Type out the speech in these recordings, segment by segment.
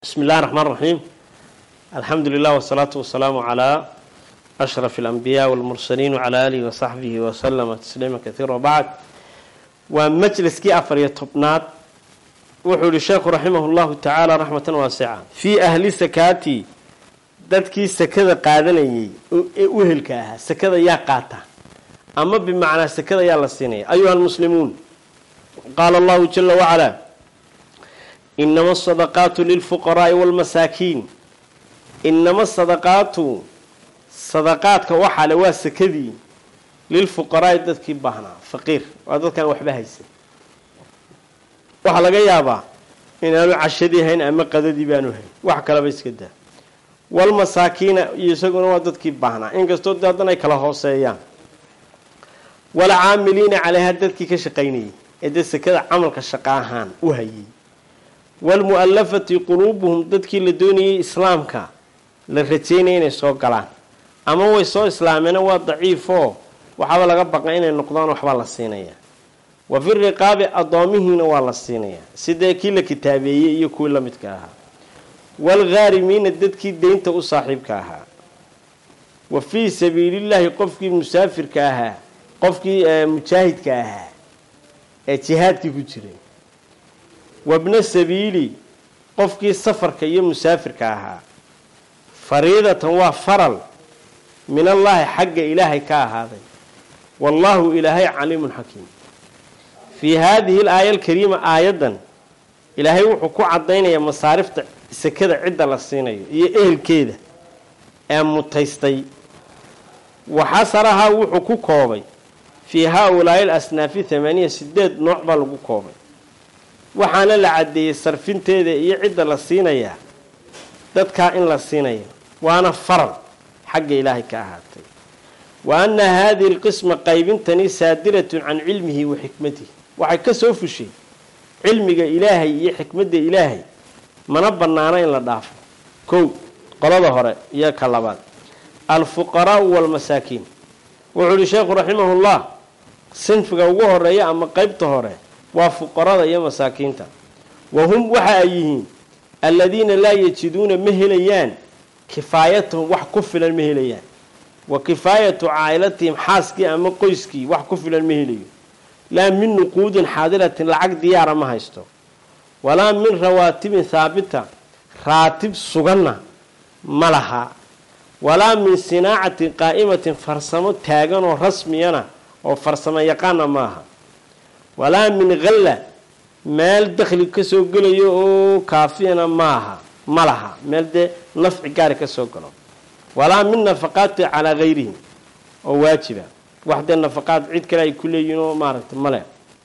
بسم الله الرحمن الرحيم الحمد لله والصلاة والسلام على أشرف الأنبياء والمرسلين وعلى آله وصحبه وسلم تسليما كثيرا وبعد ومجلس كي أفر يتبنات وحول الشيخ رحمه الله تعالى رحمة واسعة في أهل سكاتي dadkii sekada qaadanayay ee uhelka ahaa sekada yaa qaata ama bimacnaa sekada yaa la siinaya ayuha almuslimuun qaala allahu jala wacalaa inama asadaqaatu lilfuqaraa'i waalmasaakiin inama sadaqaatu sadaqaadka waxaa le waa sekadii lilfuqaraa'i dadkii baahnaa faqiir waa dadkaan waxba haysan waxaa laga yaabaa inaanu cashadii hayn ama qadadii baanu hayn wax kaleba iska daa walmasaakiina iyo isaguna waa dadkii baahnaa inkastoo de haddana ay kala hooseeyaan walcaamiliina caleyha dadkii ka shaqaynayay ee dee sekada camalka shaqa ahaan u hayay waalmu'alafati quluubuhum dadkii la doonayay islaamka la rajaynaya inay soo galaan ama way soo islaameena waa daciifoo waxaaba laga baqa inay noqdaan waxbaa la siinayaa wa fi riqaabi addoomihiina waa la siinayaa sidee kii la kitaabeeyey iyo kuwii la midka ahaa waalghaarimiina dadkii deynta u saaxiibka ahaa wa fii sabiilillaahi qofkii musaafirka ahaa qofkii mujaahidka ahaa ee jihaadkii ku jiray wabna sabiili qofkii safarka iyo musaafirka ahaa fariidatan waa faral min allaahi xagga ilaahay ka ahaaday wallaahu ilaahay caliimun xakiim fii haadihi alaaya alkariima aayaddan ilaahay wuxuu ku cadaynayaa masaarifta sekada cidda la siinayo iyo ehelkeeda ee mutaystay waxasarahaa wuxuu ku koobay fii haa-ulaa'i alasnaafi thamaaniya sideed nooc baa lagu koobay waxaana la caddeeyey sarfinteeda iyo cidda la siinayaa dadkaa in la siinayo waana faral xagga ilaahay ka ahaatay wa anna haadihi alqisma qaybintani saadiratun can cilmihi wa xikmatihi waxay ka soo fushay cilmiga ilaahay iyo xikmadda ilaahay mana bannaano in la dhaafo kow qolada hore iyo ka labaad alfuqaraau waalmasaakiin wuxuu uhi sheekhu raximahullah sinfiga ugu horeeya ama qeybta hore waa fuqarada iyo masaakiinta wa hum waxa ay yihiin alladiina laa yajiduuna ma helayaan kifaayatahum wax ku filan ma helayaan wa kifaayatu caa'ilatihim xaaskii ama qoyskii wax ku filan ma helayo laa min nuquudin xaadiratin lacag diyaara ma haysto walaa min rawaatibin haabita raatib suganna ma laha walaa min sinaacatin qaa'imatin farsamo taaganoo rasmiyana oo farsamo yaqaana maaha walaa min khalla meel dakhli ka soo gelayo oo kaafiyana maaha ma laha meel dee nafci gaari ka soo galo walaa min nafaqaati calaa hayrihim oo waajiba wax dee nafaqaad cid kale ay ku leeyihin oo maaragta male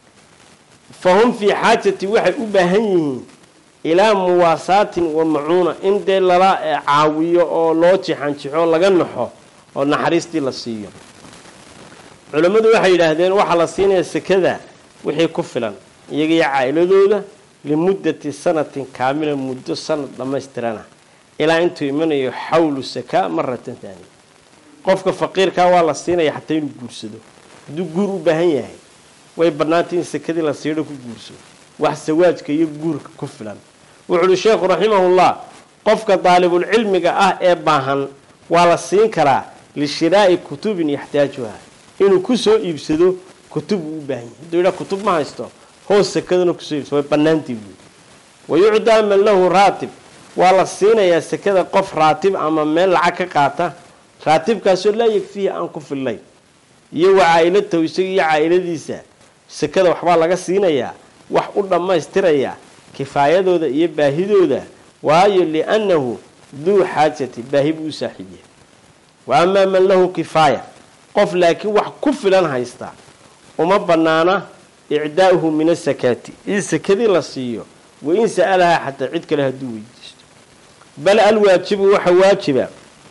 fa hum fii xaajati waxay u baahan yihiin ilaa muwaasaatin wa macuuna in dee lala caawiyo oo loo jixanjixo laga naxo oo naxariistii la siiyo culammadu waxay yidhaahdeen waxaa la siinayaa sekada wixii ku filan iyaga iyo caa'iladooda limuddati sanatin kaamila muddo sanad dhammaystirana ilaa intuu imanayo xawlu sakaa maratan taaniya qofka faqiirkaa waa la siinaya xataa inuu guursado hadduu guur u baahan yahay way bannaantay in sekadii la siidho ku guursado wax sawaajka iyo guurka ku filan wuxu uhi sheekhu raximahullah qofka daalibulcilmiga ah ee baahan waa la siin karaa lishiraa'i kutubin yaxtaajuha inuu kusoo iibsado kutub uu u baahan yahay hadduu yidhaa kutub ma haysto hoos sekadana kusoo iibsado way bannaantii buui wayucdaa man lahu raatib waa la siinayaa sekada qof raatib ama meel lacag ka qaata raatibkaasoo laa yegfihi aan ku fillayn iyo wa caa-ilatahu isaga iyo caa-iladiisa sekada waxbaa laga siinayaa wax u dhammaystiraya kifaayadooda iyo baahidooda waayo liannahu duu xaajati baahi buu u saaxiib yahay wa amaa man lahu kifaaya qof laakiin wax ku filan haysta uma bannaana icdaa'uhu min asakaati in sekadii la siiyo wa in sa'alahaa xataa cid kale hadduu weydiisto bal alwaajibu waxa waajiba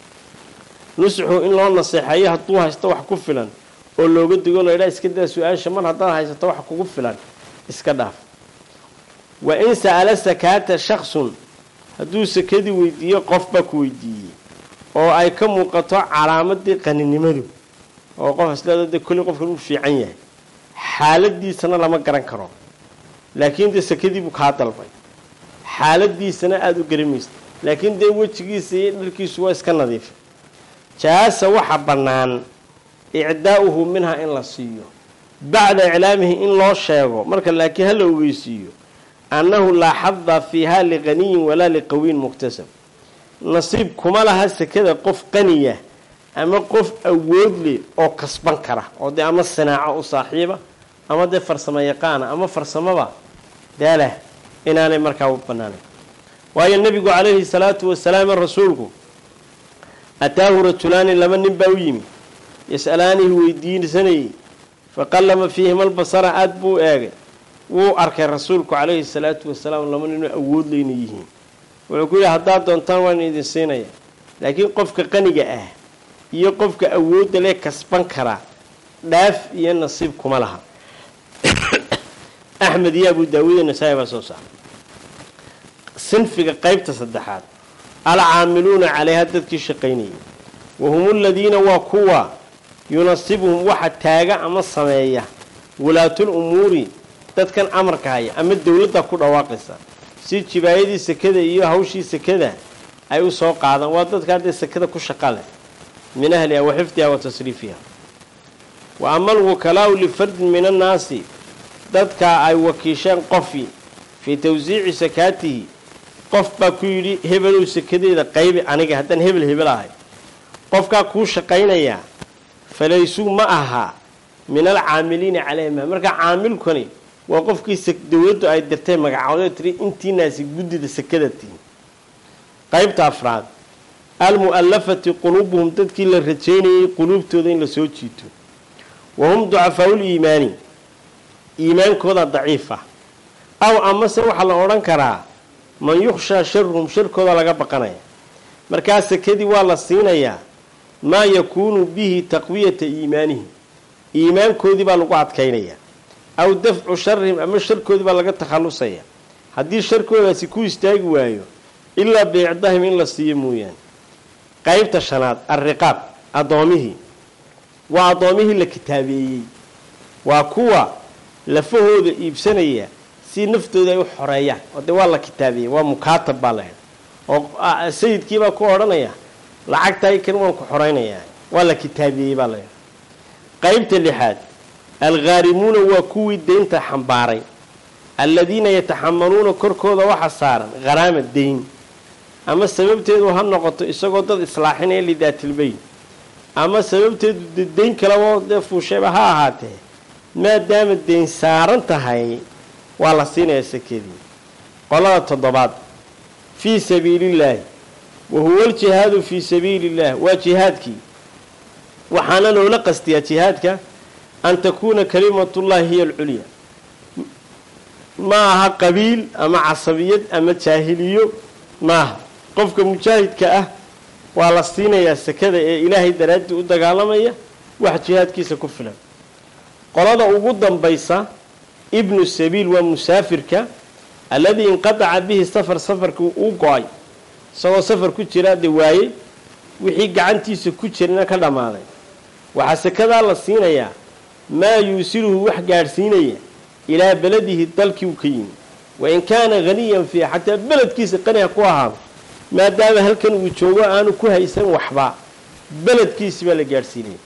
nusxu in loo naseexeeyo hadduu haysto wax ku filan oo looga digo laydhaa iska daa su-aasha mar haddaad haysato wax kugu filan iska dhaaf wa in sa'ala sakaata shaksun hadduu sakadii weydiiyo qofbaa ku weydiiyey oo ay ka muuqato calaamadii qaninimadu oo qof isleeda dee kolli qofkan uu fiican yahay xaaladiisana lama garan karo laakiin dee sakadii buu kaa dalbay xaaladiisana aada u garamaysa laakiin dee wejigiisa iyo dharkiisu waa iska nadiifa jaasa waxa bannaan icdaa'uhu minha in la siiyo bacda iclaamihi in loo sheego marka laakiin hala ogeysiiyo annahu laa xada fiiha liqaniyin walaa liqawiyin muktasab nasiib kuma laha sekada qof qaniya ama qof awood leh oo kasban kara oo dee ama sinaaco u saaxiiba ama dee farsamo yaqaana ama farsamaba daalah inaanay markaa u banaanayn waayo nebigu calayhi salaatu wasalaam rasuulku ataahu rajulaani laba nin baa u yimi yas'alaanihi weydiinsanayey faqallama fiihima albasara aada buu eegay wuu arkay rasuulku calayhi salaatu wasalaam laba ninoo awood leyna yihiin wuxuu ku yidhi haddaad doontaan waan idin siinaya laakiin qofka qaniga ah iyo qofka awoodda lee kasban karaa dhaaf iyo nasiib kuma laha axmed iyo abu daawuud nasaa-i baa soo saaray sinfiga qeybta saddexaad alcaamiluuna calayha dadkii shaqaynayay wahum aladiina waa kuwa yunasibuhum waxa taaga ama sameeya walaatul umuuri dadkan amarka haya ama dowladda ku dhawaaqaysa si jibaayadii sekada iyo hawshii sekada ay u soo qaadaan waa dadka haddee sekada ku shaqa leh min ahliha wa xifdiha wa tasriifiha wa ama alwukalaau lifardin min annaasi dadka ay wakiisheen qofi fii tawsiici sakaatihi qof baa ku yidhi hebelow sekadeeda qaybi aniga haddaan hebel hebel ahay qofkaa kuu shaqaynayaa falaysuu ma aha min alcaamiliina calayhima marka caamilkani waa qofkii dowladdu ay dirtay magacoodee tiri intiinaasi guddida sekada tihin qaybta afraad almu'allafati quluubuhum dadkii la rajaynayay quluubtooda in la soo jiito wa hum ducafaa'ul iimaani iimaankooda daciifa aw amase waxaa la odhan karaa man yukhshaa sharuhum sharkooda laga baqanaya markaa sekadii waa la siinayaa maa yakuunu bihi taqwiyata iimaanihim iimaankoodii baa lagu adkaynayaa aw dafcu sharihim ama sharkoodii baa laga takhallusaya haddii sharkoodaasi ku istaagi waayo ilaa biicdahim in la siiyo mooyaane qaybta shanaad alriqaab addoomihii waa addoomihii la kitaabeeyey waa kuwa lafahooda iibsanaya si naftooda ay u xoreeyaan oo dee waa la kitaabeeyey waa mukaatab baa lahayd oo sayidkiibaa ku odhanaya lacagtaay kan waan ku xoreynayaa waa la kitaabeeyey baa lahayd qaybta lixaad alghaarimuuna waa kuwii deynta xambaaray alladiina yataxamaluuna korkooda waxa saaran kharaama deyn ama sababteedu ha noqoto isagoo dad islaaxinaya lidaatilbayn ama sababteedu de deyn kalaba dee fuushayba ha ahaatee maadaama deyn saaran tahay waa la siinayaa sakedii qolada toddobaad fii sabiilillaahi wa huwa aljihaadu fii sabiili illah waa jihaadkii waxaana loola qastiyaa jihaadka an takuuna kalimatullahi hiya alculya ma aha qabiil ama casabiyad ama jaahiliyo maaha qofka mujaahidka ah waa la siinayaa sekada ee ilaahay daraaddii u dagaalamaya wax jihaadkiisa ku filan qolada ugu dambaysa ibnu sabiil waa musaafirka alladii inqadaca bihi safar safarkii uu go-ay isagoo safar ku jira de waayey wixii gacantiisa ku jirana ka dhammaaday waxaa sekadaa la siinayaa maa yuusiluhu wax gaadhsiinaya ilaa beladihi dalkii uu ka yimi wain kaana haniyan fiiha xataa beledkiisa qaniha ku ahaado maadaama halkan uu joogo aanu ku haysan waxba beledkiisi baa la gaadhsiinaya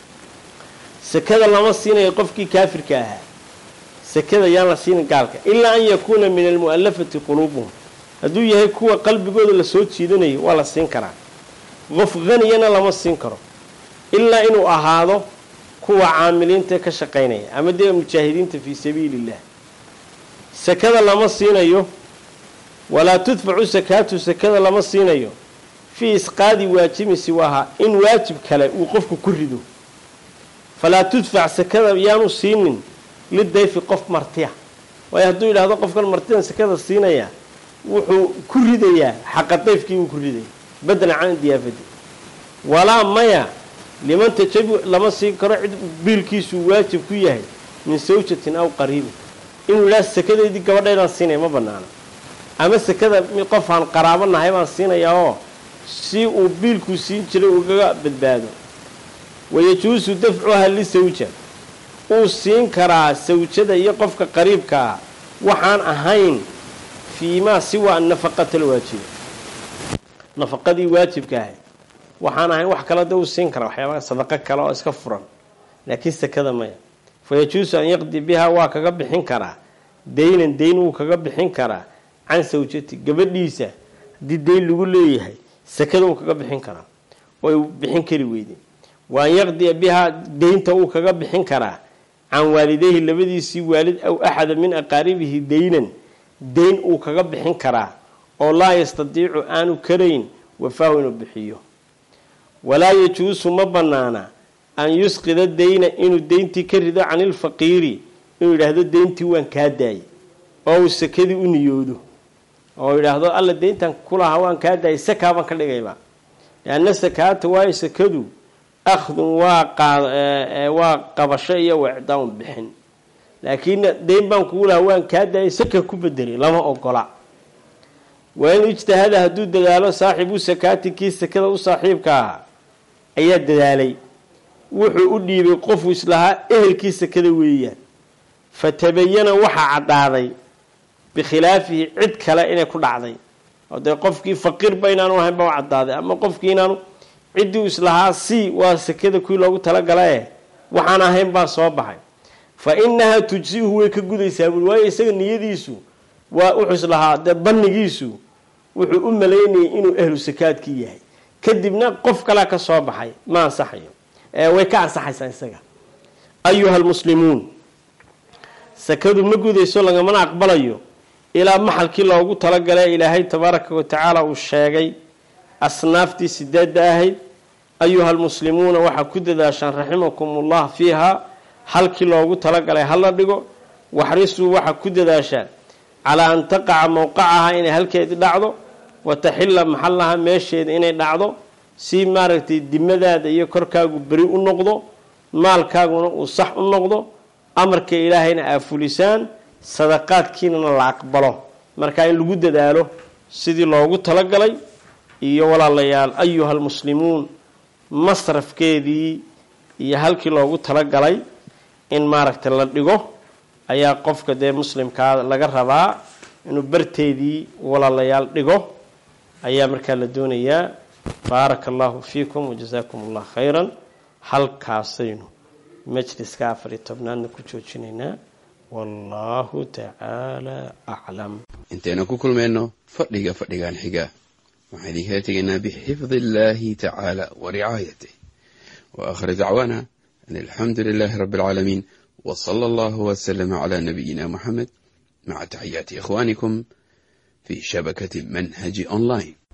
sekada lama siinayo qofkii kaafirka ahaa sekada yaan la siinin gaalka ilaa an yakuuna min almu'allafati quluubuhum hadduu yahay kuwa qalbigooda lasoo jiidanayo waa la siin karaa qof haniyana lama siin karo ilaa inuu ahaado kuwa caamiliinta ka shaqaynaya ama dee mujaahidiinta fii sabiili illah sekada lama siinayo walaa tudfacu sakaatu sekada lama siinayo fii isqaadi waajibi siwaaha in waajib kale uu qofku ku rido falaa tudfac sekada yaanu siinin lidayfi qof martiya waayo hadduu yidhaahdo qofkan martidan sekada siinaya wuxuu ku ridayaa xaqa dayfkii wuu ku ridaya badalan can diyaafadi walaa maya liman tajabu lama siin karo cid biilkiisuu waajib ku yahay min sawjatin aw qariibin inuu yidhaha sekadeydii gabadhaydaan siinaya ma banaana ama sekada qofaan qaraabo nahay baan siinayaa oo si uu biilkuu siin jiray ugaga badbaado wayajuusu dafcuha lisawja uu siin karaa sawjada iyo qofka qariibka ah waxaan ahayn fii maa siwa nafaqata lwaajiba nafaqadii waajibka ahay waxaan ahayn wax kale da u siin kara waxyaabaa sadaqo kale oo iska furan laakiin sakada maya fa yajuusu an yaqdi bihaa waa kaga bixin karaa daynan dayn wuu kaga bixin karaa can sawjati gabadhiisa haddii dayn lagu leeyahay sakada wuu kaga bixin karaa way bixin kari weyde wa an yaqdiya bihaa daynta wuu kaga bixin karaa can waalideyhi labadiisii waalid aw axada min aqaaribihi daynan dayn uu kaga bixin karaa oo laa yastadiicu aanu karayn wafaahu inuu bixiyo walaa yajuusu ma banaana an yusqida dayna inuu deyntii ka rido can ilfaqiiri inuu yidhaahdo deyntii waan kaa daayay oo uu sakadii u niyoodo oo yidhaahdo alla deyntan kulahaa waan kaa daayay sakaa baan ka dhigayba lianna sakaata waayo sakadu akhdun waa waa qabasho iyo wicdaan bixin laakiin deyn baan kugu lahaa waan kaa daayay saka ku bedelay lama ogola waa in ijtihada hadduu dadaalo saaxibu sakaati kii sakada u saaxiibka ahaa ayaa dadaalay wuxuu u dhiibay qofuu islahaa ehelkii sakada weeyaan fa tabayana waxaa caddaaday bikhilaafihi cid kale inay ku dhacday oo dee qofkii faqiirba inaanu ahayn baa u caddaaday ama qofkii inaanu ciddii islahaa si waa sakada kuwii loogu talagalae waxaan ahayn baa soo baxay fa inahaa tujsihu way ka gudaysaa buui waayo isaga niyadiisu waa wuxuu islahaa dee bannigiisu wuxuu u malaynayay inuu ahlu sakaadkii yahay kadibna qof kalea ka soo baxay ma ansaxayo way ka ansaxaysaa isaga ayuha almuslimuun sakadu ma gudayso lagamana aqbalayo ilaa maxalkii loogu talagalay ilaahay tabaaraka wa tacaala uu sheegay asnaaftii sideedda ahayd ayuha almuslimuuna waxaa ku dadaashaan raximakum ullah fiiha halkii loogu talagalay hala dhigo waxrisuu waxaa ku dadaashaan calaa an taqaca mowqacaha inay halkeedii dhacdo wa taxilla maxallaha meesheeda inay dhacdo si maaragtay dimadaada iyo korkaagu beri u noqdo maalkaaguna uu sax u noqdo amarka ilaahayna aa fulisaan sadaqaadkiinana la aqbalo markaa in lagu dadaalo sidii loogu talagalay iyo walaalayaal ayuha almuslimuun masrafkeedii iyo halkii loogu talagalay in maaragtay la dhigo ayaa qofka dee muslimkaa laga rabaa inuu barteedii walaalayaal dhigo ayaa markaa la doonayaa baaraka allahu fiikum wajazaakum allah khayran halkaasaynu majliska afar iyo tobnaadna ku joojinaynaa wallahu tacaala aclam intaynu ku kulmayno fadhiga fadhigan xiga waxaan idinkala tegaynaa bixifdi illahi tacaala wa ricaayatih wa aakhir dacwaana an alxamdu lilahi rabbi alcaalamiin w sala allahu wslama cla nabiyina muxamed maca taxiyaati ikhwanikum fi shabakati manhaji online